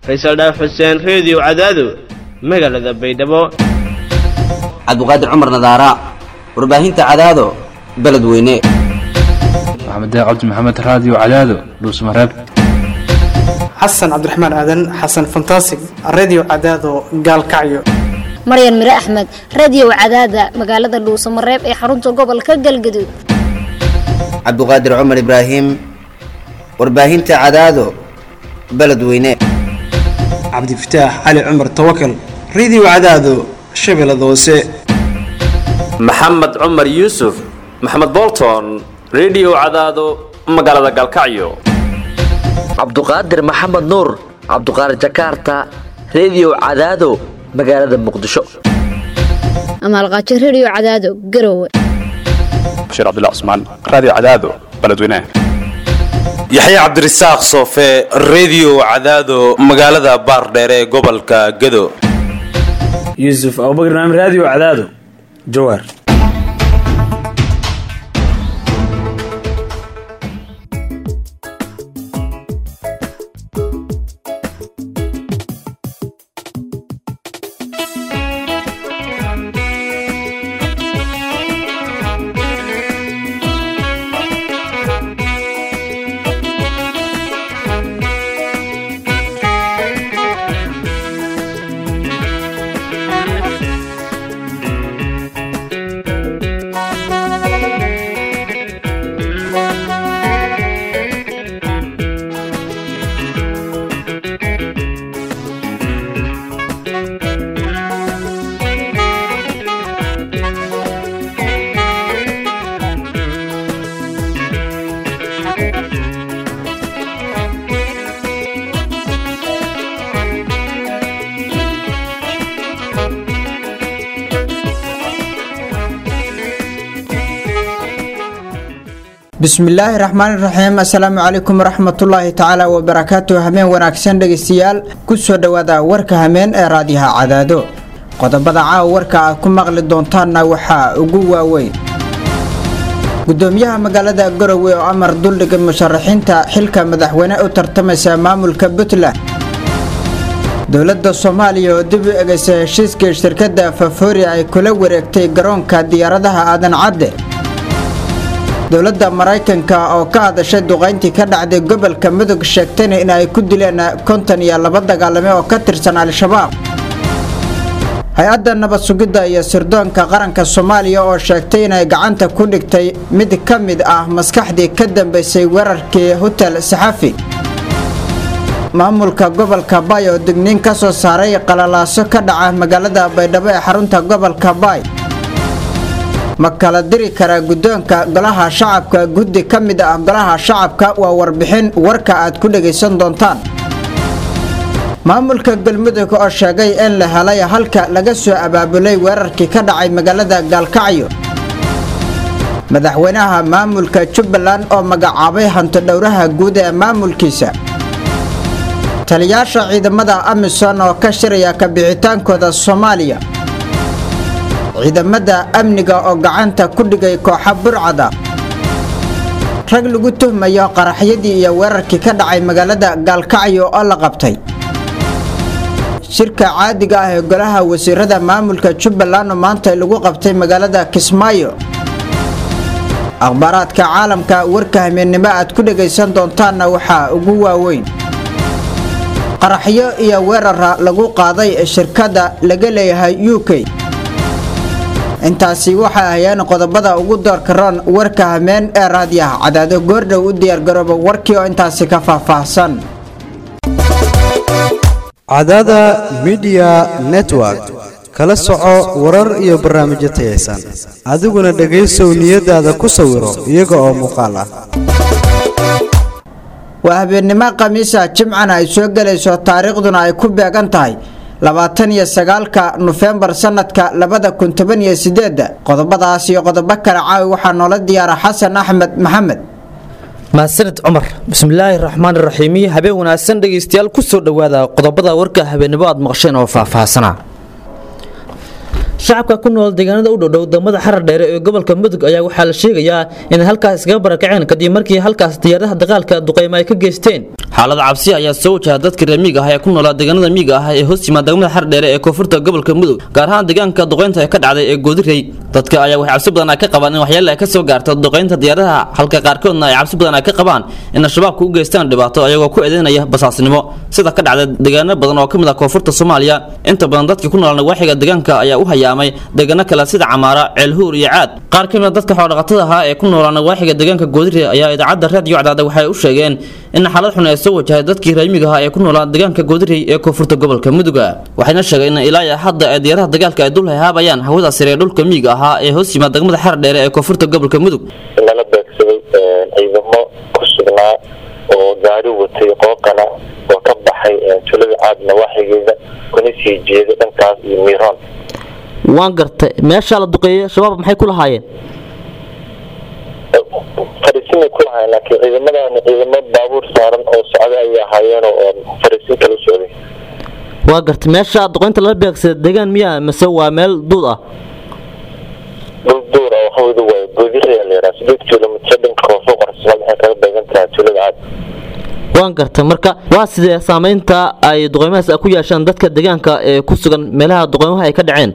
faysal dhaaf xuseen reediyo cadaado magaalada baydhabo cabdiqaadir cumar nadaara warbaahinta cadaado beledweyne maxamed cabdi maxamed raadiyo cadaado dhuusmareeb xasan cabdiraxmaan aadan xasan fantasig redio cadaado gaalkacyo maryan mire axmed radiyow cadaada magaalada dhuusamareeb ee xarunta gobolka galgaduud cabdiqaadir cumar ibraahim warbaahinta cadaado beledweyne cabdifataax cali cumar tawakal redio cadaado shabeellada hoose maxamed cumar yuusuf maxamed bolton redio cadaado magaalada galkacyo cabduqaadir maxamed nuur cabduqaadir jakarta redio cadaado magaalada muqdisho amaalqaajo rediyo cadaado garowe bashiir cabdilla cusmaan raadiyo cadaado beledweynaha yaxya cabdirasaaq soofe redio cadaado magaalada baardheere ee gobolka gado yuusuf abubakr naam raadiyo cadaado jawaar bismillaahi raxmaani raxiim assalaamu calaykum waraxmatullaahi tacaala wabarakaatu hameen wanaagsan dhegeystayaal kusoo dhowaada warka hameen ee raadiyaha cadaado qodobada caawa warka aad ku maqli doontaanna waxaa ugu waaweyn gudoomiyaha magaalada garowe oo amar duldhigay musharaxiinta xilka madaxweyne u tartamaysa maamulka puntland dowladda soomaaliya oo dib u egeysa heshiiskii shirkadda fafoori ay kula wareegtay garoonka diyaaradaha aadan cadde dowladda maraykanka oo ka hadashay duqayntii ka dhacday gobolka mudug sheegtayna in ay ku dileen konton iyo laba dagaalame oo ka tirsan al-shabaab hay-adda nabad sugidda iyo sirdoonka qaranka soomaaliya oo sheegtay inay gacanta ku dhigtay mid ka mid ah maskaxdii ka dambeysay weerarkii hotel saxafi maamulka gobolka baay oo digniin ka soo saaray qalalaaso ka dhaca magaalada baydhabo ee xarunta gobolka baay ma kala diri karaa guddoonka golaha shacabka guddi ka mid ah golaha shacabka waa warbixin warka aad ku dhegaysan doontaan maamulka galmudug oo sheegay in la helay halka laga soo abaabulay weerarkii ka dhacay magaalada gaalkacyo madaxweynaha maamulka jubbaland oo magacaabay hantodhowraha guud ee maamulkiisa taliyaasha ciidamada amisom oo ka shiraya kabixitaankooda soomaaliya ciidamada amniga oo gacanta ku dhigay kooxa burcada rag lagu tuhmayo qaraxyadii iyo weerarkii ka dhacay magaalada gaalkacyo oo la qabtay shirka caadiga ah ee golaha wasiirada maamulka jubbaland oo maanta lagu qabtay magaalada kismaayo akhbaaraadka caalamka warka hameennimo aad ku dhegaysan doontaanna waxaa ugu waaweyn qaraxyo iyo weerara lagu qaaday shirkadda laga leeyahay u k intaasi waxay ahayeen qodobada ugu doorka roon warka hameen ee raadiyaha cadaado goordhow u diyaargarooba warkii oo intaasi ka faahfaahsan cadaada midiya network kala soco warar iyo barnaamijyo tayaysan adiguna dhegaysow niyadaada ku sawiro iyaga oo muuqaal ah waa habeennimo khamiisa jimcana ay soo gelayso taariikhduna ay ku beegan tahay labaatan iyo sagaalka nofembar sanadka labada kun toban iyo sideedda qodobadaas iyo qodobo kale caawi waxaa noola diyaara xasan axmed maxamed mahadsaned cumar bismillaahi raxmaan raxiimi habeen wanaagsan dhegaystayaal kusoo dhowaada qodobada warka habeennimo aad maqasheen oo faahfaahsana shacabka ku nool deegaanada u dhowdhow degmada xarar dheere ee gobolka mudug ayaa waxaa la sheegayaa inay halkaas iskaga barakaceen kadib markii halkaas diyaaradaha dagaalka duqeymo ay ka geysteen xaalada cabsi ayaa soo wajaha dadka reer miiga ah ee ku noolaa deegaanada miiga ah ee hoos yimaada degmada xardheere ee koonfurta gobolka mudug gaar ahaan deegaanka duqeynta ee ka dhacday ee goodirey dadka ayaa waxay cabsi badan ay ka qabaan in waxyaale ay ka soo gaarto duqeynta diyaaradaha halka qaarkoodna ay cabsi badan ay ka qabaan in al-shabaabku u geystaan dhibaato ayagoo ku eedeynaya basaasnimo sida ka dhacday deegaano badan oo ka mid ah koonfurta soomaaliya inta badan dadkii ku noolaa nawaaxiga deegaanka ayaa u hayaamay deegaano kale sida camaara ceelhuur iyo caad qaar ka mid a dadka xoolodhaqatada ahaa ee ku noolaa nawaaxiga deegaanka goodirey ayaa idaacadda raadiyo cadaada waxay u sheegeen in xaalad xun ay soo wajahay dadkii reermiga ahaa ee ku noolaa deegaanka goodirey ee koonfurta gobolka muduga waxayna sheegeen in ilaa iyo hadda ay diyaaraha dagaalka ay dul hahaabayaan hawada sare ee dhulka miyiga ahaa ee hoos yimaada degmada xar dheere ee koonfurta gobolka mudug lala beegsaday ciidamo ku sugnaa oo gaari watay qooqana oo ka baxay tulada caad nawaaxigeeda kuna sii jeeda dhankaas iyo miiroon waan gartay meeshaa la duqeeyey shabaab maxay ku lahaayeen fariisinay ku lahayn laakiin ciidamadan ciidamo baabuur saaran oo socda ayay ahaayeen oo fariisin kala socday waa gartay meesha duqeynta lala beegsaday deegaan miyaa mise waa meel duud ah dhul duur ah waxawada waay goodirayaa la yidhaha sideed kilomitr dhanka koonfur qorsamaad waxay kaga beegan tahay tulada caad waan gartay marka waa sidee saameynta ay duqeymahaas ku yeeshaan dadka deegaanka ee ku sugan meelaha duqeymaha ay ka dhaceen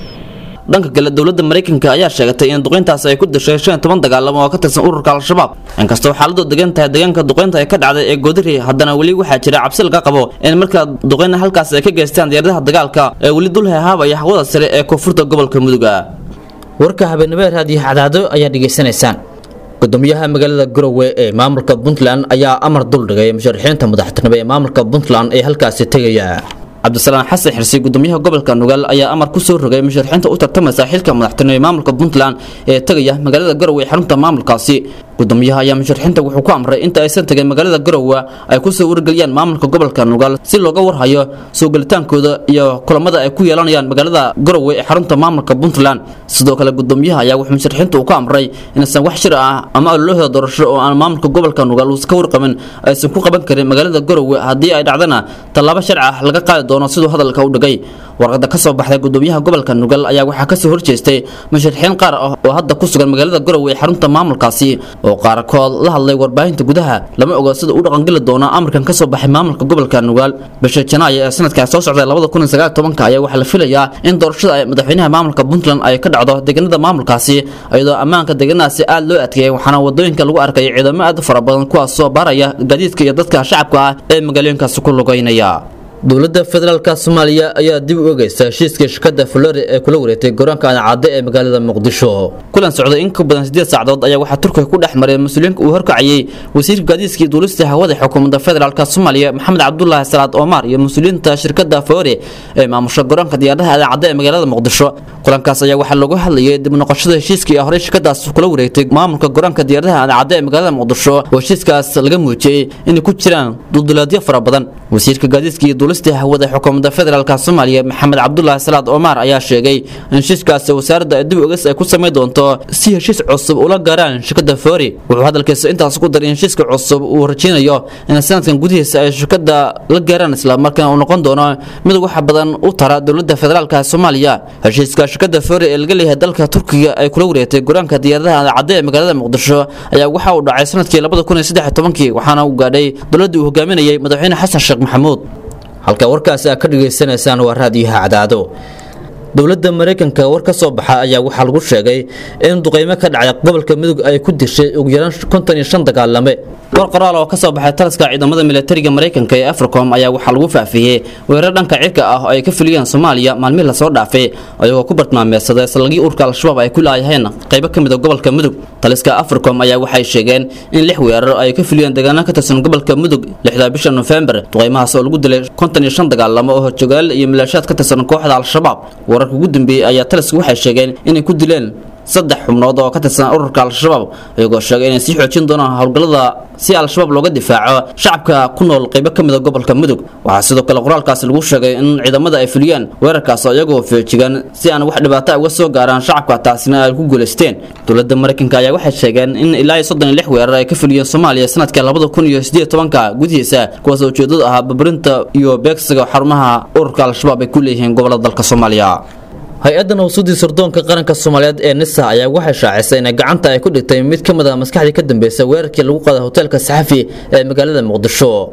dhanka kale dowladda maraykanka ayaa sheegatay in duqeyntaas ay ku dashay shan iyo toban dagaalamo oo ka tirsan ururka al-shabaab inkastoo xaaladdu degan tahay deegaanka duqeynta ee ka dhacday ee goodiri haddana weli waxaa jira cabsi laga qabo in markaa duqeyna halkaas ay ka geystaan diyaaradaha dagaalka ee weli dul hehaabaya hawada sare ee koonfurta gobolka muduga warka habeenimo raadiyo cadaado ayaa dhegaysanaysaan gudoomiyaha magaalada garowe ee maamulka puntland ayaa amar duldhigay musharaxiinta madaxtinimo ee maamulka puntland ee halkaasi tegaya cabdisalaan xasan xirsi gudoomiyaha gobolka nugaal ayaa amar ku soo rogay musharaxiinta u tartamaysa xilka madaxtinimo ee maamulka puntland ee tegaya magaalada garowe ee xarunta maamulkaasi gudoomiyaha ayaa musharaxiinta wuxuu ku amray inta aysan tegin magaalada garowe ay kusoo wargeliyaan maamulka gobolka nugaal si looga warhayo soo gelitaankooda iyo kulamada ay ku yeelanayaan magaalada garowe ee xarunta maamulka puntland sidoo kale gudoomiyaha ayaa wuxuu musharaxiinta uu ku amray inaysan wax shir ah ama ololahooda doorasho oo aan maamulka gobolka nugaal uusan ka warqabin aysan ku qaban karin magaalada garowe haddii ay dhacdana tallaabo sharci ah laga qaadi doono siduu hadalka u dhigay warqada ka soo baxday gudoomiyaha gobolka nugal ayaa waxaa kasoo horjeestay musharaxiin qaar ah oo hadda ku sugan magaalada garowe ee xarunta maamulkaasi oo qaarkood la hadlay warbaahinta gudaha lama oga sida uu dhaqangeli doono amarkan kasoo baxay maamulka gobolka nugaal bisha janaayo ee sanadkaa soo socday ayaa waxaa la filayaa in doorashada ay madaxweynaha maamulka puntland ay ka dhacdo deegaanada maamulkaasi iyadoo ammaanka deegaanadaasi aad loo adkeeyay waxaana wadooyinka lagu arkay ciidamo aad u fara badan kuwaas soo baaraya gaadiidka iyo dadka shacabka ah ee magaalooyinkaasi ku lugeynaya dowladda federaalka soomaaliya ayaa dib u ogeysa heshiiska shirkada flore ee kula wareegtay garoonka cadcadde ee magaalada muqdisho kulan socday in ka badan sideed saacadood ayaa waxaa turkiga ku dhex maray mas-uuliyiinka uu horkacayay wasiirka gaadiidkii duulista hawada xukuumadda federaalka soomaaliya maxamed cabdulaahi salaad omar iyo mas-uuliyiinta shirkada flore ee maamusha garoonka diyaaradaha cadcadde ee magaalada muqdisho kulankaas ayaa waxaa lagu hadlayay dib noqoshada heshiiskii horey shirkadaas kula wareegtay maamulka garoonka diyaaradaha cadcadde ee magaalada muqdisho oo heshiiskaas laga muujiyey inay ku jiraan dulduleedyo fara badan wasiirka gaadiidka iyo duulista hawada xukuumadda federaalka soomaaliya maxamed cabdulaahi salaad omar ayaa sheegay in heshiiskaasi wasaaradda dib ogas ay ku samayn doonto si heshiis cusub ula gaaraan shirkada fori wuxuu hadalkiisa intaas ku daray in heshiiska cusub uu rajeynayo in sanadkan gudihiisa ay shirkada la gaaraan islamarkaana uu noqon doono mid wax badan u tara dowladda federaalka soomaaliya heshiiska shirkada fori ee laga leeyahay dalka turkiga ay kula wareegtay garoonka diyaaradaha cadde ee magaalada muqdisho ayaa waxa uu dhacay sanadkii labada kun iyo saddex iyo tobankii waxaana uu gaadhay dowladdii uu hogaaminayay madaxweyne xasan sheekh maxamuud halka warkaasi aad ka dhagaysanaysaan waa raadiyaha cadaado dowladda maraykanka war ka soo baxa ayaa waxaa lagu sheegay in duqeymo ka dhacay gobolka mudug ay ku dishay ugu yaraan konton iyo shan dagaalame war qoraal oo ka soo baxay taliska ciidamada militariga maraykanka ee africom ayaa waxaa lagu faafiyey weerar dhanka cirka ah oo ay ka fuliyeen soomaaliya maalmihii lasoo dhaafay ayagoo ku bartilmaameedsaday salagii urka al-shabaab ay ku laayaheen qaybo ka mid a gobolka mudug taliska africom ayaa waxay sheegeen in lix weerar ay ka fuliyeen deegaano ka tirsan gobolka mudug lixda bisha nofembar duqeymahaas oo lagu dilay konton iyo shan dagaalamo oo horjogaal iyo milaashaad ka tirsan kooxda al-shabaab wararka ugu dambeeyey ayaa talisku waxay sheegeen inay ku dileen saddex xubnood oo ka tirsan ururka al-shabaab iyagoo sheegay inay sii xoojin doonaan howlgallada si al-shabaab looga difaaco shacabka ku nool qaybo ka mid a gobolka mudug waxaa sidoo kale qoraalkaasi lagu sheegay in ciidamada ay fuliyaan weerarkaas iyagoo feejigan si aan wax dhibaato uga soo gaaraan shacabka taasina ay ku guulaysteen dowladda maraykanka ayaa waxay sheegeen in ilaa iyo soddon iyo lix weerar ay ka fuliyeen soomaaliya sanadka labada kun iyo sideed tobanka gudihiisa kuwaas ujeedadu ahaa babarinta iyo beegsiga xarumaha ururka al-shabaab ay ku leeyihiin gobolada dalka soomaaliya hay-adda nawsuudii sirdoonka qaranka soomaaliyeed ee nisa ayaa waxay shaacisay inay gacanta ay ku dhigtay mid ka mid a maskaxdii ka dambeysay weerarkii lagu qaaday hoteelka saxafi ee magaalada muqdisho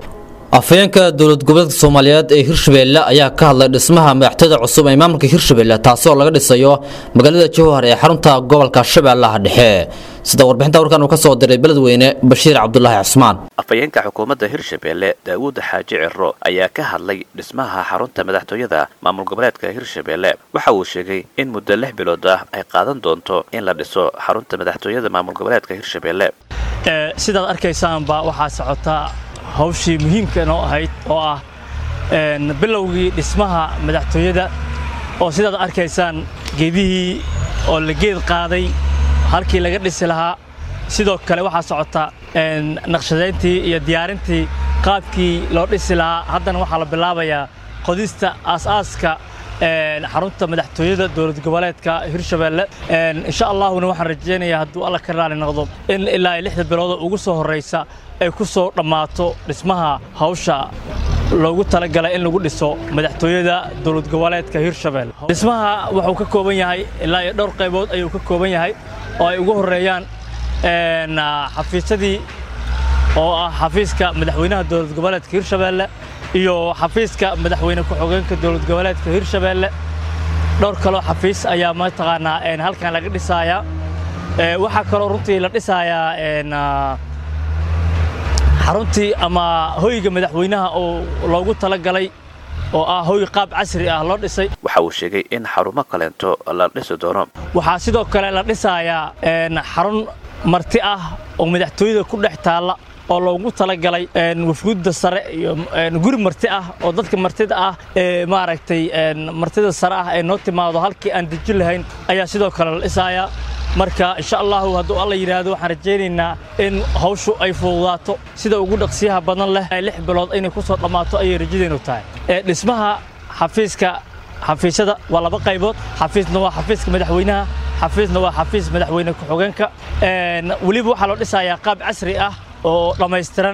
afhayeenka dowlad goboleedka soomaaliyeed ee hirshabeelle ayaa ka hadlay dhismaha madaxtooyada cusub ee maamulka hirshabeelle taasoo laga dhisayo magaalada jowhar ee xarunta gobolka shabeellaha dhexe sida warbixinta warkan uu ka soo diray beledweyne bashiir cabdulaahi cusmaan afhayeenka xukuumadda hirshabeelle daawuud xaaji ciro ayaa ka hadlay dhismaha xarunta madaxtooyada maamul goboleedka hirshabeelle waxa uu sheegay in muddo lix bilood ah ay qaadan doonto in la dhiso xarunta madaxtooyada maamul goboleedka hirshabeelle sidaad arkaysaanba waxaa socotaa hawshii muhiimka noo ahayd oo ah bilowgii dhismaha madaxtooyada oo sidaad arkaysaan geedihii oo la geed qaaday halkii laga dhisi lahaa sidoo kale waxaa socota naqshadayntii iyo diyaarintii qaabkii loo dhisi lahaa haddana waxaa la bilaabayaa qodista aas-aaska xarunta madaxtooyada dowlad goboleedka hirshabeelle insha allahuna waxaan rajaynayaa hadduu alla ka raali noqdo in ilaa lixda bilood ugu soo horraysa ay ku soo dhammaato dhismaha hawsha loogu talagalay in lagu dhiso madaxtooyada dowlad goboleedka hirshabeelle dhismaha wuxuu ka kooban yahay ilaa iyo dhowr qaybood ayuu ka kooban yahay oo ay ugu horreeyaan xafiisyadii oo ah xafiiska madaxweynaha dowlad goboleedka hirshabeelle iyo xafiiska madaxweyne ku-xigeenka dowlad goboleedka hirshabeelle dhowr kaloo xafiis ayaa mataqaanaa halkan laga dhisayaa waxaa kaloo runtii la dhisayaa xaruntii ama hoyga madaxweynaha oo loogu talagalay oo ah hoy qaab casri ah loo dhisay waxa uu sheegay in xarumo kaleento la dhisi doono waxaa sidoo kale la dhisayaa xarun marti ah oo madaxtooyada ku dhex taalla oo loogu talagalay wafguudda sare iyo guri marti ah oo dadka martida ah ee maaragtay martida sare ah ee noo timaado halkii aan deji lahayn ayaa sidoo kale la dhisayaa marka insha allahu hadduu alla yidhaahdo waxaan rajaynaynaa in hawshu ay fududaato sida ugu dhaqsiyaha badan leh lix bilood inay ku soo dhammaato ayay rajadaynu tahay dhismaha xafiiska xafiisyada waa laba qaybood xafiisna waa xafiiska madaxweynaha xafiisna waa xafiis madaxweyne ku-xigeenka weliba waxaa loo dhisayaa qaab casri ah oo dhammaystiran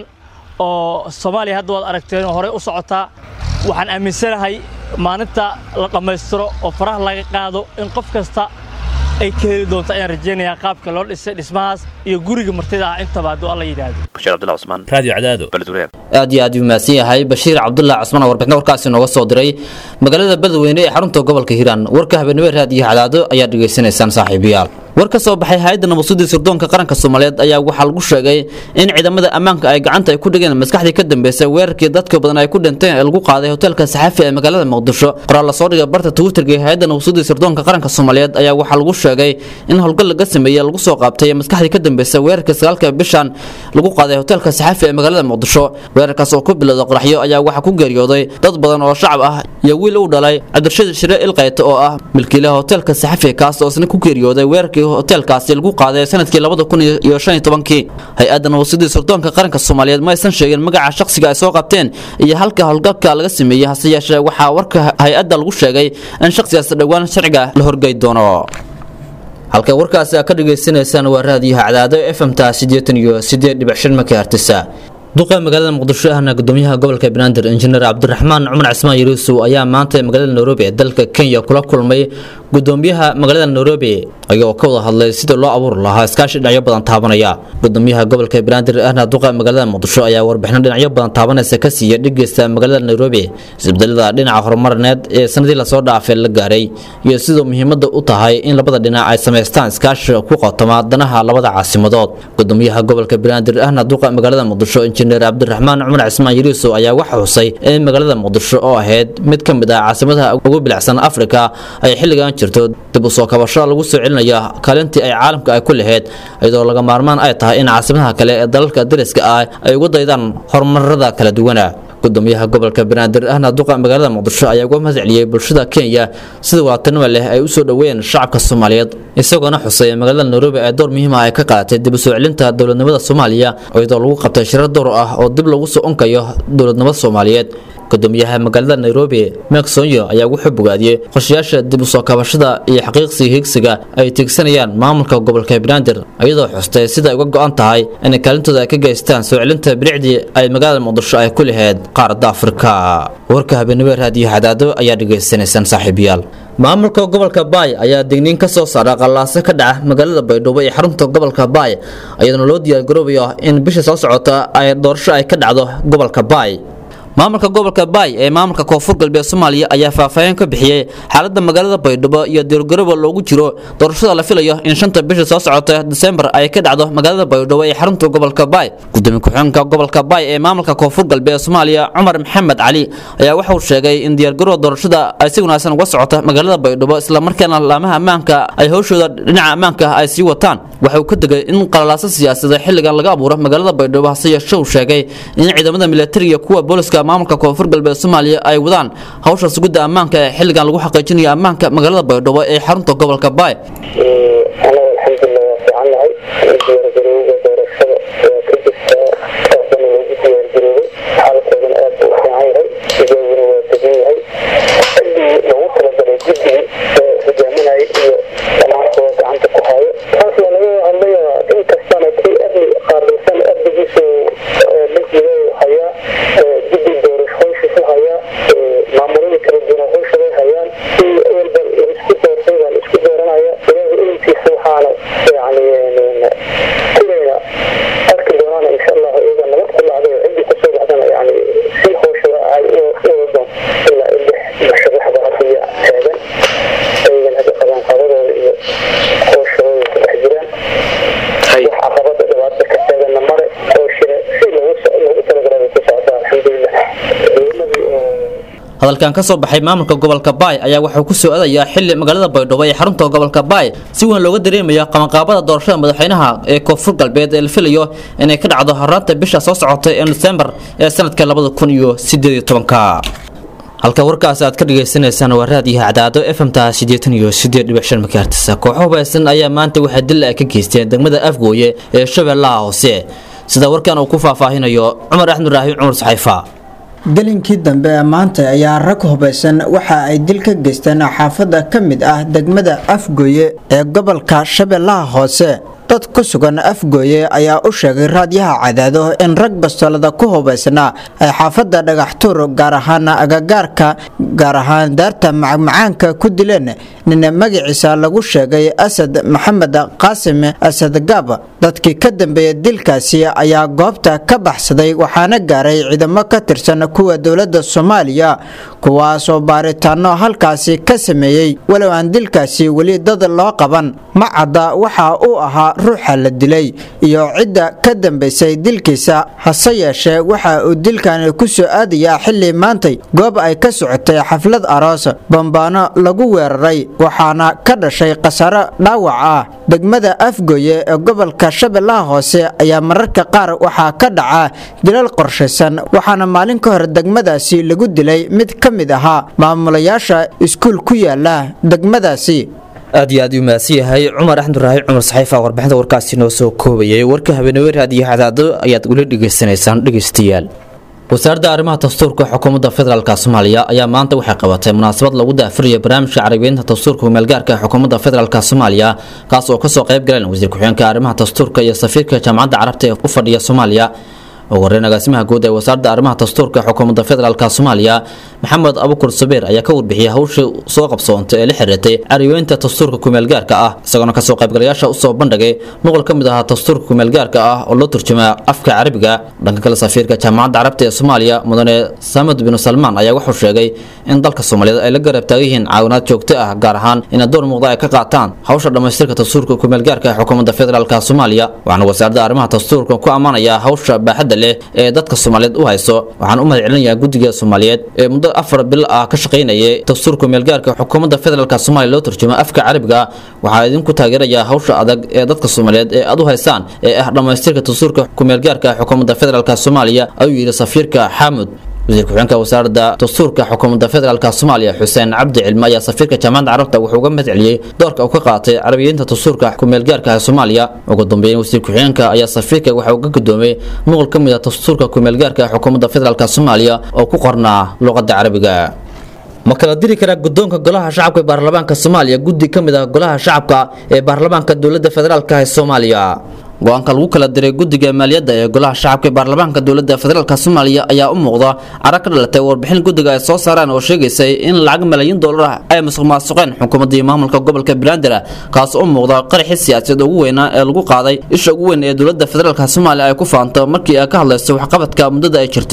oo soomaaliya hadda waad aragteen oo horey u socotaa waxaan aaminsanahay maalinta la dhammaystiro oo faraha laga qaado in qof kasta ay ka heli doonto ayaan rajaynayaa qaabka loo dhisay dhismahaas iyo guriga martida ah intaba hadduu alla yidhaahdo bashiir cabdullah cusmaan radio cadaado beledweyne aad iyo aad u mahadsan yahay bashiir cabdullah cusmaan oo warbixin warkaasi nooga soo diray magaalada beledweyne ee xarunta gobolka hiiraan warka habeenimo raadiyo cadaado ayaad dhegaysanaysaan saaxiibayaal war ka soo baxay hay-adda nabadsuddii sirdoonka qaranka soomaaliyeed ayaa waxaa lagu sheegay in ciidamada ammaanka ay gacanta ay ku dhigeen maskaxdii ka dambeysay weerarkii dadka badan ay ku dhinteen ee lagu qaaday hoteelka saxafi ee magaalada muqdisho qoraal lasoo dhigay barta twitterka ee hay-adda nabadsuddii sirdoonka qaranka soomaaliyeed ayaa waxaa lagu sheegay in howlgal laga sameeyey lagu soo qaabtay maskaxdii ka dambeysay weerarkii sagaalka bishan lagu qaaday hoteelka saxafi ee magaalada muqdisho weerarkaas oo ku bilowda qoraxyo ayaa waxaa ku geeriyooday dad badan oo shacab ah iyo wiil uu dhalay cabdirashiid shire ilqayte oo ah milkiilaha hoteelka saxafi kaas oo isna ku geeriyooday weerarkii hoteelkaasi lagu qaaday sanadkii labada kun iyo shan iyo tobankii hay-adda nabadsuddii sirdoonka qaranka soomaaliyeed ma aysan sheegin magaca shakhsiga ay soo qabteen iyo halka howlgalka laga sameeyey hase yeeshee waxaa warka hay-adda lagu sheegay in shakhsigaas dhowaan sharciga la horgey doono halka warkaasi aad ka dhagaysanaysaan waa raadiyaha cadaado f m ta siddeetan iyo siddeed dhibic shan makahertisa duqa magaalada muqdisho ahna gudoomiyaha gobolka banaadir injineer cabdiraxmaan cumar cismaan yuruusow ayaa maanta magaalada nairobi ee dalka kenya kula kulmay gudoomiyaha magaalada nairobi ayagoo ka wada hadlay sidii loo abuuri lahaa iskaashi dhinacyo badan taabanaya gudoomiyaha gobolka banaadir ahna duqa magaalada muqdisho ayaa warbixino dhinacyo badan taabanaysa ka siiya dhigeysta magaalada nairobi isbedelada dhinaca horumarineed ee sanadii lasoo dhaafay la gaaray iyo siduu muhiimada u tahay in labada dhinac ay samaystaan iskaashi ku qotoma danaha labada caasimadood gudoomiyaha gobolka banaadir ahna duqa magaalada muqdisho injineer cabdiraxmaan cumar cismaan yariisow ayaa waxa xusay in magaalada muqdisho oo ahayd mid ka mid ah caasimadaha ugu bilicsan afrika ay xilligan jirto dib u soo kabasho lagu soo celinaya kaalintii ay caalamka ay ku lahayd iyadoo laga maarmaan ay tahay in caasimadaha kale ee dalalka dariska ah ay ugu daydaan horumarada kala duwana gudoomiyaha gobolka banaadir ahna duqa magaalada muqdisho ayaa uga mahad celiyey bulshada kenya sida wadatanima leh ay u soo dhoweeyeen shacabka soomaaliyeed isagoona xusay in magaalada nairobi ay door muhiim ah ay ka qaadatay dib u soo celinta dowladnimada soomaaliya iyadoo lagu qabtay shirar door ah oo dib lagu soo unkayo dowladnimada soomaaliyeed gudoomiyaha magaalada nairobi mek sonyo ayaa wuxuu bogaadiyey qorshayaasha dib u soo kabashada iyo xaqiiqsiga higsiga ay tiigsanayaan maamulka gobolka banaadir iyadoo xustay sida ay uga go-an tahay inay kaalintooda ay ka geystaan soo celinta bilicdii ay magaalada muqdisho ay ku lahayd qaaradda afrika warka habeenimo raadiyo xadaado ayaa dhegaysanaysaan saaxiibayaal maamulka gobolka baay ayaa digniin ka soo saara qallaaso ka dhaca magaalada baydhabo ee xarunta gobolka baay ayadoona loo diyaargaroobayo in bisha soo socota ay doorasho ay ka dhacdo gobolka baay maamulka gobolka baay ee maamulka koonfur galbeed soomaaliya ayaa faahfaahin ka bixiyey xaalada magaalada baydhabo iyo diirgaraba loogu jiro doorashada la filayo in shanta bisha soo socota disembar ay ka dhacdo magaalada baydhabo ee xarunta gobolka baay gudoomiye ku-xigeenka gobolka baay ee maamulka koonfur galbeed soomaaliya cumar maxamed cali ayaa waxauu sheegay in diyaargarowga doorashada ay si wanaagsan uga socota magaalada baydhabo islamarkaana laamaha ammaanka ay howshooda dhinaca ammaanka ay sii wataan waxa uu ka degay in qalalaaso siyaasadeed xilligan laga abuuro magaalada baydhabo hase yeeshee uu sheegay in ciidamada militariga kuwa booliska maamulka koonfur galbeed soomaaliya ay wadaan hawsha sugidda ammaanka ee xilligan lagu xaqiijinayo ammaanka magaalada baydhabo ee xarunta gobolka baay anaga alxamdulilah waa fiicannahay diyaargarowga doorashada waa ka jirtaa aadana loogu diyaargaroobay xaalkoodana aad buu u fiican yahay ijaabuna waa degan yahay xilligii loogu talagalay guddigii ee hogaaminayay iyo dhamaankooda gacanta ku hayo taas waa laga hadlayaa in kastana kii amni qaaraysan amnigiisu milkiga hayaa guddi doorasho howshiisu hayaa maamuladii kala duwan howshaday hayaan si walba isku doortay baa la isku dooranaya ilaahay ilinkiisa waxaana yani kulayna arki doonaan insha allah iyaga nabad ku dhacday ciddii kusoo baxdana yani si howshada ay u wadadoon ilaa lix musharaxda hadiya taagan ayagan hadda qabanqaabadooda iyo howshadooda ku dhex jiraan wax caqabada dhibaata ka taaganna mare howshina si loogu talagalay ku socdaa alxamdulilah dowladii hadalkan ka soo baxay maamulka gobolka baay ayaa wuxuu ku soo adayaa xili magaalada baydhabo ee xarunta gobolka baay si weyn looga dareemayo qabanqaabada doorashada madaxweynaha ee koonfur galbeed ee la filayo inay ka dhacdo horaanta bisha soo socota ee disembar ee sanadka labada kun iyo sideed iyo tobanka halka warkaas aad ka dhagaysanaysaan waa raadiyaha cadaado fmta sideetan iyo sideed dhibic shan makaartisa kooxo hubaysan ayaa maanta waxay dil ay ka geysteen degmada afgooye ee shabeellaha hoose sida warkan uu ku faahfaahinayo cumar axmed ibraahim cumar saxayfa gelinkii dambe ee maanta ayaa rag hubaysan waxa ay dil ka geysteen xaafadda ka mid ah degmada afgooye ee gobolka shabeellaha hoose dad ku sugan afgooye ayaa u sheegay raadyaha cadaado in rag bastoolada ku hubaysnaa ay xaafadda dhagaxtuur gaar ahaan agagaarka gaar ahaan daarta macmacaanka ku dileen nin magaciisa lagu sheegay asad maxamed qaasim asad gaab dadkii ka dambeeyay dilkaasi ayaa goobta ka baxsaday waxaana gaaray ciidamo ka tirsan kuwa dowladda soomaaliya kuwaasoo baaritaano halkaasi ka sameeyey walow aan dilkaasi weli dad loo qaban ma cadda waxa uu ahaa ruuxa la dilay iyo cidda ka dambaysay dilkiisa hase yeeshee waxa uu dilkani ku soo aadayaa xilli maantay goob ay ka socotay xaflad aroos bambaano lagu weeraray waxaana ka dhashay khasaaro dhaawac ah degmada afgooye ee gobolka shabeellaha hoose ayaa mararka qaar waxaa ka dhaca dilal qorshaysan waxaana maalin ka hor degmadaasi lagu dilay mid ka mid ahaa maamulayaasha iskuul ku yaala degmadaasi aad iyo aad uu mahadsan yahay cumar axmed ibraahim cumar saxiifa warbixinta warkaasi noo soo koobayay warka habeenawe raadiyo cadaado ayaad weli dhegaysanaysaan dhegaystayaal wasaaradda arrimaha dastuurka xukuumadda federaalk soomaaliya ayaa maanta waxay qabatay munaasabad lagu daafurayo barnaamijka carabiyeynta dastuurka humaalgaarka ee xukuumadda federaalk soomaaliya kaas oo kasoo qayb galeen wasiir ku-xigeenka arrimaha dastuurka iyo safiirka jaamacadda carabta ee u fadhiya soomaaliya ugu horeyn agaasimaha guud ee wasaaradda arrimaha dastuurka xukuumadda federaalk soomaaliya maxamed abukur sabeer ayaa ka warbixiyay hawsha soo qabsoontay ee la xiriirtay carabiyeynta dastuurka kumeelgaarka ah isagoona kasoo qaybgalayaasha usoo bandhigay nuqol ka mid ahaa dastuurka kumeelgaarka ah oo loo turjumaa afka carabiga dhanka kale safiirka jaamacadda carabta ee soomaaliya mudane samed binu salmaan ayaa wuxuu sheegay in dalka soomaaliyeed ay la garab taagan yihiin caawinaad joogto ah gaar ahaan ina door muuqda ay ka qaataan hawsha dhammaystirka dastuurka kumeelgaarka ee xukuumadda federaalk soomaaliya waxaana wasaaradda arrimaha dastuurka ku ammaanayaa hawsha baaxadda leh ee dadka soomaaliyeed u hayso waxaan u mahad celinayaa guddiga soomaaliyeed ee muddo afar bil ah ka shaqaynayay dastuurka kumeelgaarka xukuumadda federaalk soomaaliya loo turjumo afka carabiga waxaa idinku taageerayaa hawsha adag ee dadka soomaaliyeed ee aad u haysaan ee ah dhammaystirka dastuurka kumeelgaarka xukuumadda federaalk soomaaliya ayuu yidhi safiirka xaamud wasiir ku-xigeenka wasaaradda dastuurka xukuumadda federaalk soomaaliya xuseen cabdi cilme ayaa safiirka jaamacadda carabta wuxuu uga mahad celiyey doorka uu ka qaatay carabiyeynta dastuurka kumeelgaarka ee soomaaliya ugu dambeeyeen wasiir ku-xigeenka ayaa safiirka waxa uu ka gudoomay nuqol ka mid ah dastuurka kumeelgaarka ee xukuumadda federaalk soomaaliya oo ku qornaa luqadda carabiga ma kala diri karaa guddoonka golaha shacabka ee baarlamaanka soomaaliya guddi ka mid ah golaha shacabka ee baarlamaanka dowladda federaalk ee soomaaliya go-aanka lagu kala diray guddiga maaliyadda ee golaha shacabka ee baarlamaanka dowladda federaalk soomaaliya ayaa u muuqda cara ka dhalatay warbixin guddiga ay soo saareen oo sheegaysay in lacag malaayiin dollar ah ay musuq maasuqeen xukuumaddii maamulka gobolka banaadir kaas u muuqda qaraxii siyaasadeed ugu weynaa ee lagu qaaday isha ugu weyn ee dowladda federaalk soomaaliya ay ku faanto markii ay ka hadlayso waxqabadka muddada ay jirtay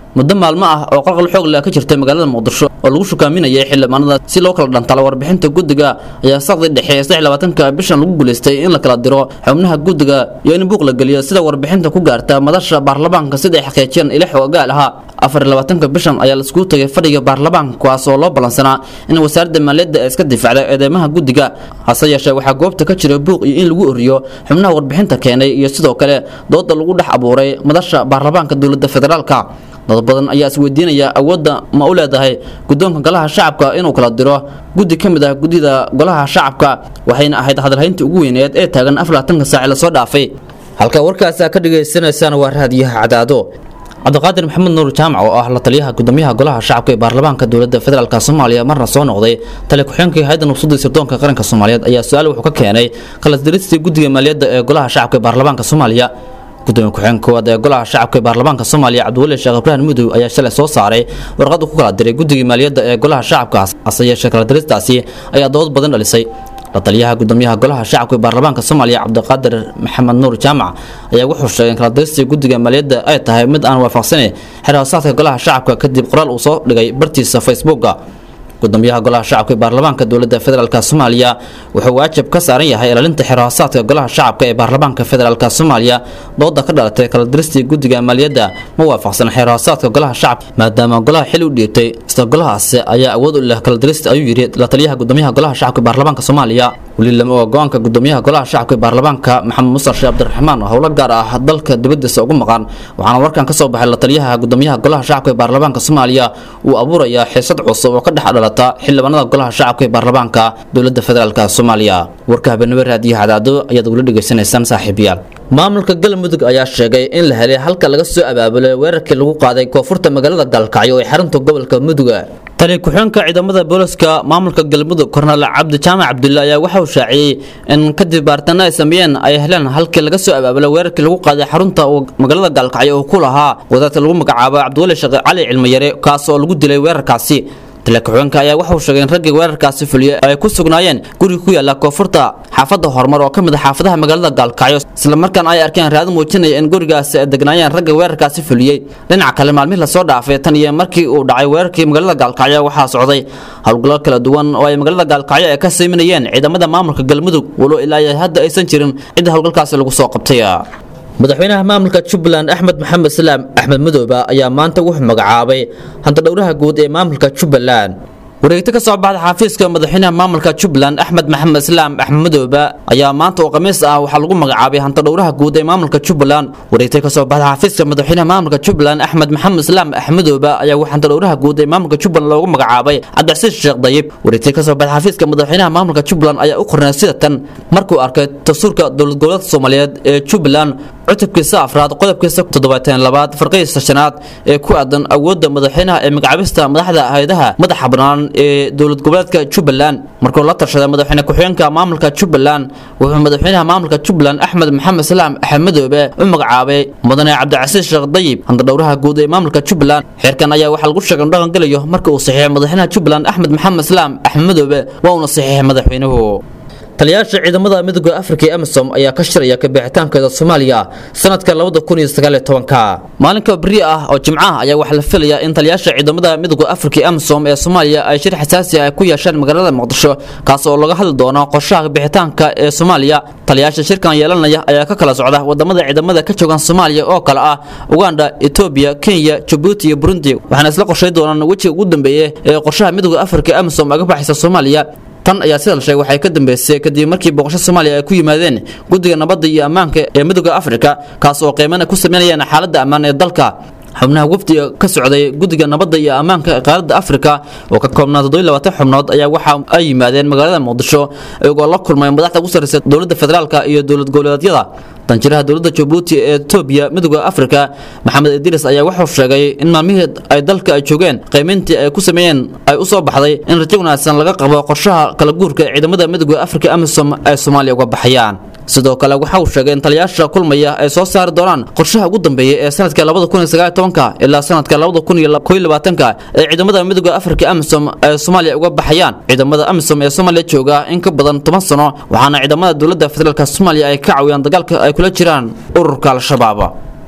muddo maalmo ah oo qalqal xoog leh ka jirtay magaalada muqdisho oo lagu shukaaminayay xildhibaanada si loo kala dhantalo warbixinta guddiga ayaa saqdi dhexe ee saddex labaatanka bishan lagu guulaystay in la kala diro xubnaha guddiga iyo in buuq la geliyo sida warbixinta ku gaarta madasha baarlamaanka sida ay xaqiijiyeen ila xoogaal ahaa afar iyo labaatanka bishan ayaa laiskugu tagay fadhiga baarlamaanka kuwaas oo loo ballansanaa in wasaaradda maaliyadda ay iska difacday eedeymaha guddiga hase yeeshee waxaa goobta ka jira buuq iyo in lagu oriyo xubnaha warbixinta keenay iyo sidoo kale dooda lagu dhex abuuray madasha baarlamaanka dowladda federaalka dad badan ayaa isweydiinaya awoodda ma u leedahay guddoonka golaha shacabka inuu kala diro guddi ka mid ah guddida golaha shacabka waxayna ahayd hadalhayntii ugu weyneed ee taagan afar labaatanka saaci lasoo dhaafay halka warkaasi aad ka dhagaysanaysaan waa raadiyaha cadaado cabdiqaadir maxamed nuur jaamac oo ah la taliyaha gudoomiyaha golaha shacabka ee baarlamaanka dowladda federaalk soomaaliya marna soo noqday tali ku-xeenkii hayadda nabsudda sirdoonka qaranka soomaaliyeed ayaa su-aal wuxuu ka keenay kalasdiristii guddiga maaliyadda ee golaha shacabka ee baarlamaanka soomaaliya gudoomiye ku-xigeenka koowaad ee golaha shacabka ee baarlamaanka soomaaliya cabdiweli sheekh ibraahim mudow ayaa shalay soo saaray warqad uu ku kala diray guddigii maaliyadda ee golaha shacabka hase yeeshee kala diristaasi ayaa dood badan dhalisay la taliyaha gudoomiyaha golaha shacabka ee baarlamaanka soomaaliya cabdiqaadir maxamed nuur jaamac ayaa wuxuu sheegay in kala diristii guddiga maaliyadda ay tahay mid aan waafaqsanayn xerhoosaadka golaha shacabka kadib qoraal uu soo dhigay bartiisa facebooka gudoomiyaha golaha shacabka ee baarlamaanka dowladda federaalk soomaaliya wuxuu waajib ka saaran yahay ilaalinta xerhoosaadka golaha shacabka ee baarlamaanka federaalk soomaaliya dooda ka dhalatay kala diristii guddiga maaliyadda ma waafaqsan xerhoosaadka golaha shacabka maadaama golaha xil u dhiibtay isla golahaasi ayaa awood u leh kala dirista ayuu yidhi la taliyaha gudoomiyaha golaha shacabka ee baarlamaanka soomaaliya weli lama oga go-aanka gudoomiyaha golaha shacabka ee baarlamaanka maxamed musar sheekh cabdiraxmaan oo howlo gaar ah dalka dibadiisa ugu maqan waxaana warkan ka soo baxay la taliyaha gudoomiyaha golaha shacabka ee baarlamaanka soomaaliya uu abuurayaa xiisad cusub oo ka dhex dhalata xildhibaanada golaha shacabka ee baarlamaanka dowladda federaalk soomaaliya warka habeenimo raadiyaha cadaado ayaad ugula dhegaysanaysaan saaxiibayaal maamulka galmudug ayaa sheegay in la helay halka laga soo abaabulay weerarkii lagu qaaday koonfurta magaalada gaalkacyo ee xarunta gobolka muduga tali ku-xeenka ciidamada booliska maamulka galmudug kornel cabdi jaamac cabdulle ayaa waxa uu shaaciyey in kadib baaritaano ay sameeyeen ay heleen halkii laga soo abaabulay weerarkii lagu qaaday xarunta magaalada gaalkacyo oo ku lahaa wadaadka lagu magacaabo cabdiweli sheekh cali cilmiyare kaas oo lagu dilay weerarkaasi taliya-ku-xigeenka ayaa wuxuu sheegay in raggii weerarkaasi fuliyey ay ku sugnaayeen guriga ku yaala koonfurta xaafadda horumar oo ka mid a xaafadaha magaalada gaalkacyo islamarkaana ay arkeen raado muujinaya in gurigaasi ay degnaayeen ragga weerarkaasi fuliyey dhinaca kale maalmihii lasoo dhaafay tan iyo markii uu dhacay weerarkii magaalada gaalkacyo waxaa socday howlgallo kala duwan oo ay magaalada gaalkacyo ay ka sayminayeen ciidamada maamulka galmudug walo ilaa hadda aysan jirin cidda howlgalkaasi lagu soo qabtay madaxweynaha maamulka jubbaland axmed maxamed salaam axmed madoobe ayaa maanta wuxuu magacaabay hantadhowraha guud ee maamulka jubbaland wareegto ka soo baxda xafiiska madaxweynaha maamulka jubbaland axmed maxamed islaam axmed madoobe ayaa maanta oo khamiis ah waxaa lagu magacaabay hantadhowraha guud ee maamulka jubbaland wareegto ka soo baxda xafiiska madaxweynaha maamulka jubbaland axmed maxamed islaam axmed madoobe ayaa waxaa hantadhowraha guud ee maamulka jubbaland loogu magacaabay cabdicasiis sheekh dayib wareegto ka soo baxda xafiiska madaxweynaha maamulka jubbaland ayaa u qornay sida tan markuu arkay dastuurka dowlad goboleedka soomaaliyeed ee jubbaland cutubkiisa afraad qodobkiisa toddobaatan labaad farqihiisa shanaad ee ku aadan awoodda madaxweynaha ee magacaabista madaxda hay-adaha madaxa bannaan ee dowlad goboleedka jubbaland markuu la tashaday madaxweyne ku-xigeenka maamulka jubbaland wuxuu madaxweynaha maamulka jubbaland axmed maxamed salaam axmed madoobe u magacaabay mudane cabdicasiis sheekh dayib hantadhowraha guud ee maamulka jubbaland xeerkan ayaa waxaa lagu sheegay in dhaqan gelayo marka uu saxiixay madaxweynaha jubbaland axmed maxamed salaam axmed madoobe waa uuna saxiixay madaxweynuhu taliyaasha ciidamada midooda afrika ee amisom ayaa ka shiraya kabixitaankeeda soomaaliya sanadka maalinka beri ah oo jimcaha ayaa waxaa la filayaa in taliyaasha ciidamada midooda afrika ee amisom ee soomaaliya ay shir xasaasi ah ku yeeshaan magaalada muqdisho kaas oo laga hadli doono qorshaha kabixitaanka ee soomaaliya taliyaasha shirkan yeelanaya ayaa ka kala socda wadamada ciidamada ka joogan soomaaliya oo kale ah uganda etoobiya kenya jabuuti iyo burundi waxaana isla qorshay doonaan wejiga ugu dambeeye ee qorshaha midooda afrika ee amisom aga baxaysa soomaaliya tan ayaa sida la sheegay waxay ka dambeysay kadib markii booqasho soomaaliya ay ku yimaadeen guddiga nabadda iyo ammaanka ee midooda afrika kaas oo qiimana ku sameynayaan xaaladda ammaan ee dalka xubnaha wafdiga ka socday guddiga nabadda iyo ammaanka ee qaaradda afrika oo ka koobnaa toddobiy xubnood ayaa waxa ay yimaadeen magaalada muqdisho iyagoo la kulmay madaxda ugu sarreysa dowladda federaalka iyo dowlad goboleedyada danjiraha dowladda jabuuti ee etoobiya midooda afrika maxamed idriis ayaa wuxuu sheegay in maalmihii ay dalka ay joogeen qiimayntii ay ku sameeyeen ay u soo baxday in rajo wanaagsan laga qabo qorshaha kala guurka ee ciidamada midooda afrika amisom ay soomaaliya uga baxayaan sidoo kale waxa uu sheegay in taliyaasha kulmaya ay soo saari doonaan qorshaha ugu dambeeya ee sanadka ilaa sanadka ee ciidamada midooda afrika amisom ay soomaaliya uga baxayaan ciidamada amisom ee soomaaliya jooga in ka badan toban sano waxaana ciidamada dowladda federaalk soomaaliya ay ka caawiyaan dagaalka ay kula jiraan ururka al-shabaab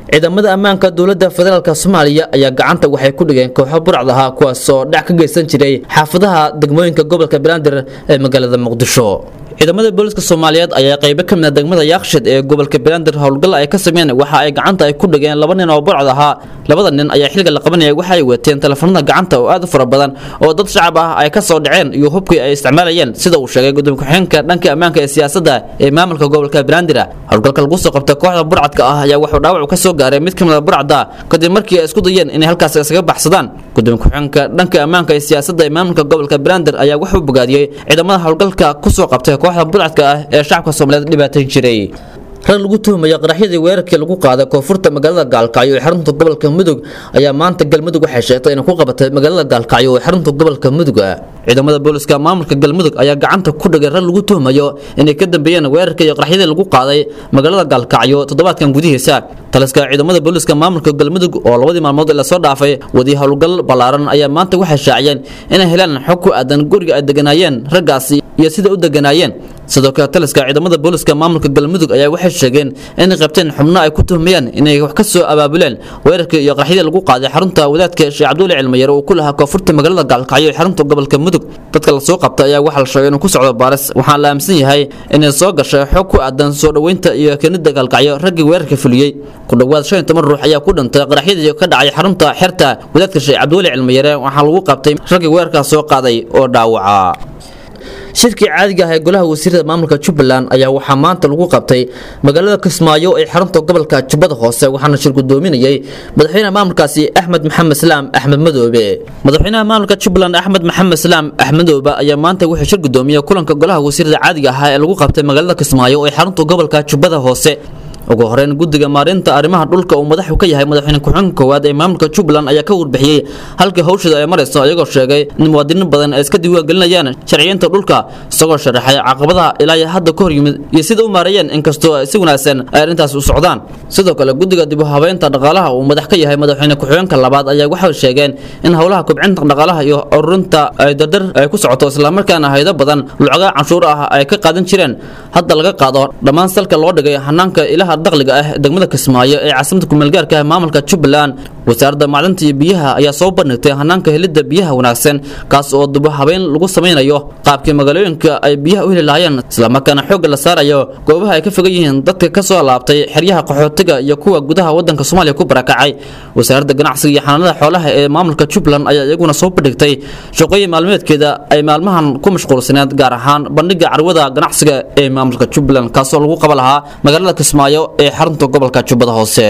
ciidamada ammaanka dowladda federaalk soomaaliya ayaa gacanta waxay ku dhigeen kooxo burcad ahaa kuwaas oo dhac ka geysan jiray xaafadaha degmooyinka gobolka banaadir ee magaalada muqdisho ciidamada booliska soomaaliyeed ayaa qaybo ka mid a degmada yaakshid ee gobolka banaadir howlgal ay ka sameeyeen waxa ay gacanta ay ku dhigeen laba nin oo burcad ahaa labada nin ayaa xilliga la qabanaya waxa ay wateen telefoonada gacanta oo aad u fara badan oo dad shacab ah ay ka soo dhaceen iyo hubkii ay isticmaalayeen sida uu sheegay gudoomiye ku-xigeenka dhanka ammaanka ee siyaasadda ee maamulka gobolka banaadir howlgalka lagu soo qabtay kooxda burcadka ah ayaa wuxuu dhaawac ka soo gaaray mid ka mid a burcada kadib markii ay isku dayeen inay halkaas isaga baxsadaan gudoomiye ku-xigeenka dhanka ammaanka ee siyaasadda ee maamulka gobolka banaadir ayaa wuxuu bogaadiyey ciidamada howlgalka kusoo qabtay kooxda burcadka ah ee shacabka soomaaliyeed dhibaatayn jiray rag lagu tuhmayo qaraxyadii weerarkii lagu qaaday koonfurta magaalada gaalkacyo ee xarunta gobolka mudug ayaa maanta galmudug waxay sheegtay inay ku qabatay magaalada gaalkacyo ee xarunta gobolka mudug ciidamada booliska maamulka galmudug ayaa gacanta ku dhigay rag lagu tuhmayo inay ka dambeeyeen weerarkii iyo qaraxyadii lagu qaaday magaalada gaalkacyo toddobaadkan gudihiisa taliska ciidamada booliska maamulka galmudug oo labadii maalmood ee lasoo dhaafay wadi howlgal ballaaran ayaa maanta waxay shaaciyeen inay helaan xog ku aadan guriga ay deganaayeen raggaasi iyo sida u deganaayeen sidoo kale taliska ciidamada booliska maamulka galmudug ayaa waxay sheegeen inay qabteen xubno ay ku tuhmayaan inay wax ka soo abaabuleen weerarkii iyo qaraxyadii lagu qaaday xarunta wadaadka sheekh cabdulle cilmiyare uu ku lahaa koonfurta magaalada gaalkacyo ee xarunta gobolka mudug dadka lasoo qabtay ayaa waxaa la sheegay inuu ku socdo baaris waxaan la aaminsan yahay inay soo gashay xog ku aadan soo dhoweynta iyo keenida gaalkacyo raggii weerarka fuliyey ku dhowaad shan iyo toban ruux ayaa ku dhintay qaraxyadii ka dhacay xarunta xerta wadaadka sheekh cabdulle cilmiyare waxaa lagu qabtay raggii weerarkaas soo qaaday oo dhaawaca shirkii caadiga ah ee golaha wasiirada maamulka jubbaland ayaa waxaa maanta lagu qabtay magaalada kismaayo ee xarunta gobolka jubbada hoose waxaana shir gudoominayay madaxweynaha maamulkaasi axmed maxamed islaam axmed madoobe madaxweynaha maamulka jubbaland axmed maxamed islaam axmed madoobe ayaa maanta wuxuu shir gudoomiyey kulanka golaha wasiirada caadiga ah ee lagu qabtay magaalada kismaayo ee xarunta gobolka jubbada hoose ugu horeyn guddiga maareynta arrimaha dhulka uu madaxu ka yahay madaxweyne ku-xigeenka koowaad ee maamulka jubbaland ayaa ka warbixiyey halkii hawshada ay marayso iyagoo sheegay in muwaadiniin badan ay iska diiwaangelinayaan sharciyeynta dhulka isagoo sharaxay caqabadaha ilaa iyo hadda ka hor yimid iyo sida u maareeyeen inkastoo si wanaagsan ay arrintaas u socdaan sidoo kale guddiga dib u habeynta dhaqaalaha uu madax ka yahay madaxweyne ku-xigeenka labaad ayaa waxay sheegeen in howlaha kobcinta dhaqaalaha iyo ururinta ay dardar ay ku socoto islamarkaana haydo badan lucaga canshuur ah ay ka qaadan jireen hadda laga qaado dhammaan salka loo dhigay hanaanka ilaha dakhliga ah degmada kismaayo ee caasimada kumeelgaarka ah maamulka jubbaland wasaaradda macdinta iyo biyaha ayaa soo bandhigtay hanaanka helidda biyaha wanaagsan kaas oo dib u habeyn lagu samaynayo qaabkii magaalooyinka ay biyaha u heli lahaayeen islamarkaana xoogga la saarayo goobaha ay ka fogan yihiin dadka ka soo laabtay xeryaha qaxootiga iyo kuwa gudaha waddanka soomaaliya ku barakacay wasaaradda ganacsiga iyo xanaanada xoolaha ee maamulka jubbaland ayaa iyaguna soo bandhigtay shaqooyin maalmeedkeeda ay maalmahan ku mashquulsaneed gaar ahaan bandhiga carwada ganacsiga ee maamulka jubbaland kaasoo lagu qaba lahaa magaalada kismaayo ee xarunta gobolka jubbada hoose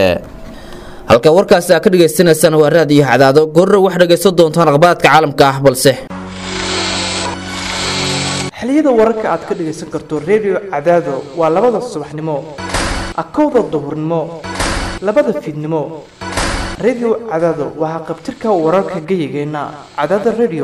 halka warkaasi aad ka dhagaysanaysaan waa raadiyo cadaado goorro wax dhagaysan doontaan akhbaaraadka caalamka ah balse xiliyada wararka aad ka dhagaysan karto redio cadaado waa labada subaxnimo akowda duhurnimo labada fiidnimo redio cadaado waa haqabtirka wararka geyigeenna cadaada redio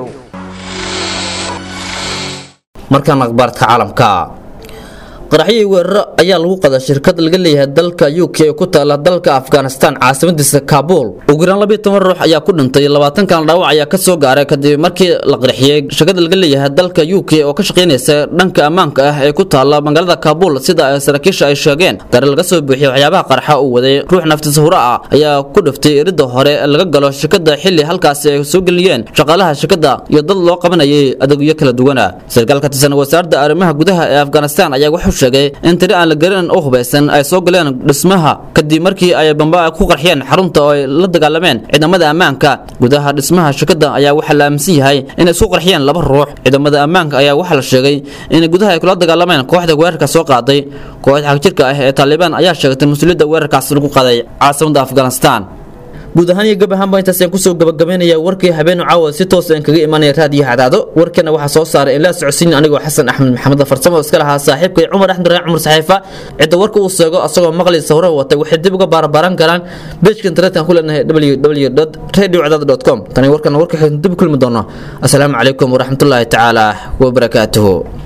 markaan akhbaaraadka caalamka qaraxyii weeraro ayaa lagu qadaa shirkad laga leeyahay dalka u k ee ku taala dalka afghanistan caasimadiisa kaabul ugu yaraan labiyo toban ruux ayaa ku dhintay labaatan kan dhaawac ayaa ka soo gaaray kadib markii la qarxiyey shirkad laga leeyahay dalka u k oo ka shaqaynaysa dhanka ammaanka ah ee ku taala magaalada kaabul sida ay saraakiisha ay sheegeen gaari laga soo buuxiyey waxyaabaha qarxa uu waday ruux naftiisa hura ah ayaa ku dhiftay iridda hore laga galo shirkada xilli halkaasi ay soo geliyeen shaqaalaha shirkada iyo dad loo qabanayay adeegyo kala duwana sarkaal ka tirsan wasaaradda arrimaha gudaha ee afghanistan ayaa wuxuu sheegay in tiri aan la garanin oo hubaysan ay soo galeen dhismaha kadib markii ay bamba ku qarxiyeen xarunta oo ay la dagaalameen ciidamada ammaanka gudaha dhismaha shirkada ayaa waxaa la aaminsan yahay inay isku qarxiyeen laba ruux ciidamada ammaanka ayaa waxaa la sheegay in gudaha ay kula dagaalameen kooxda weerarka soo qaaday kooxda xagjirka ah ee taalibaan ayaa sheegtay mas-uuliyadda weerarkaas lagu qaaday caasimada afghanistan guud ahaan iyo gab ahaanba intaas ayaan kusoo gabagabaynaya warkii habeenu caawa si toos aan kaga imanaya raadiyo cadaado warkana waxaa soo saaray in la socodsiin anigoo xasan axmed maxamed farsamo iska lahaa saaxiibkay cumar axmed raac cumar saxiifa cidda warka uu seego asagoo maqli sawro watay waxay dib uga baarabaaran karaan bejka internetka ku leenahay www radio cadaado com tani warkana warka dib kulmi doono asalaamu calaykum waraxmatullaahi tacaala wabarakaatuhu